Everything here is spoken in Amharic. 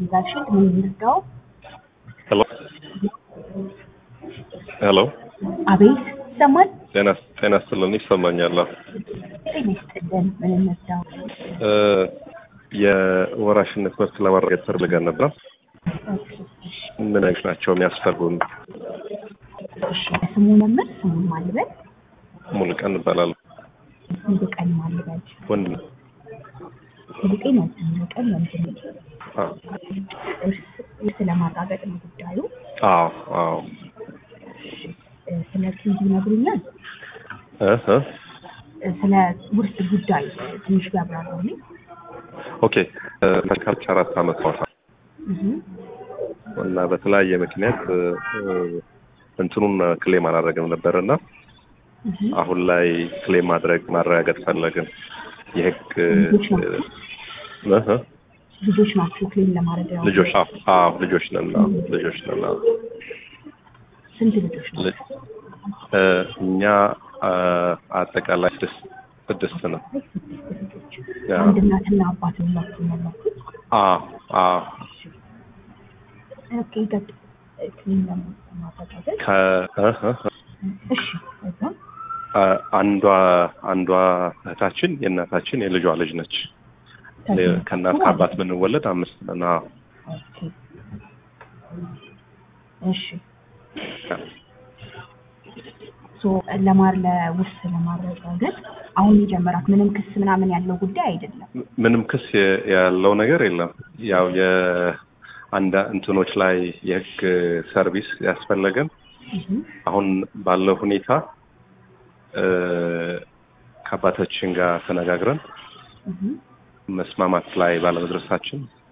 ዳሽን ምን ይርዳው? ሄሎ ሄሎ፣ አቤት ይሰማል? ጤና ጤና ይስጥልን። ይሰማኛል። ጤና ይስጥልን። ምን እንርዳው? እ የወራሽነት መብት ለማረጋገጥ ፈልገን ነበር። ኦኬ፣ እሺ፣ ምን አይነት ናቸው የሚያስፈልጉን? እሺ። ስሙ መምህር ስሙን ማልበል ሙሉቀን እባላለሁ። ሙሉቀን ማልበል ወንድ ነው። ሙሉቀን ወንድ ሙሉቀን ወንድ ነው። አዎ እርስ እርስ ለማረጋገጥ ነው ጉዳዩ። አዎ አዎ። እ፣ ስለ ቲቪ ይነግሩኛል? እ እ እ፣ ስለ ውርስ ጉዳይ እ፣ ትንሽ ቢያብራሩልኝ። ኦኬ እ፣ መልካች አራት አመት ሆኗል እህ፣ እና በተለያየ ምክንያት እ፣ እ፣ እንትኑን ክሌም አላደረግም ነበር እና እህ። አሁን ላይ ክሌም ማድረግ ማረጋገጥ ፈለግን። የህግ እ፣ ልጆች ናቸው? እ እ ልጆች ናቸው ክሌም ለማድረግ ያው ልጆች አዎ አዎ ልጆች ነን አዎ ልጆች ነን አዎ ስንት ልጆች ናቸው? ል- እ፣ እኛ አ፣ አጠቃላይ ስድስት ስድስት ነው። ልጆች ያ። አንድ እናትና አባት ሁላችሁ ያላችሁ? አዎ አዎ ኦኬ ገድ ክሌም ለማረጋገጥ ከ እ እ እ እሺ ከዛ አ- አንዷ አንዷ እህታችን የእናታችን የልጇ ልጅ ነች። ከዚህ ከእናት ማለት ከአባት ብንወለድ አምስት ነን። አዎ። ኦኬ እሺ ሶ ለማር ለውርስ ለማረጋገጥ አሁን የጀመራት ምንም ክስ ምናምን ያለው ጉዳይ አይደለም። ምንም ክስ የ- ያለው ነገር የለም። ያው የአንድ እንትኖች ላይ የህግ ሰርቪስ ያስፈለገን እህ አሁን ባለው ሁኔታ እ፣ ከአባታችን ጋር ተነጋግረን እህ መስማማት ላይ ባለመድረሳችን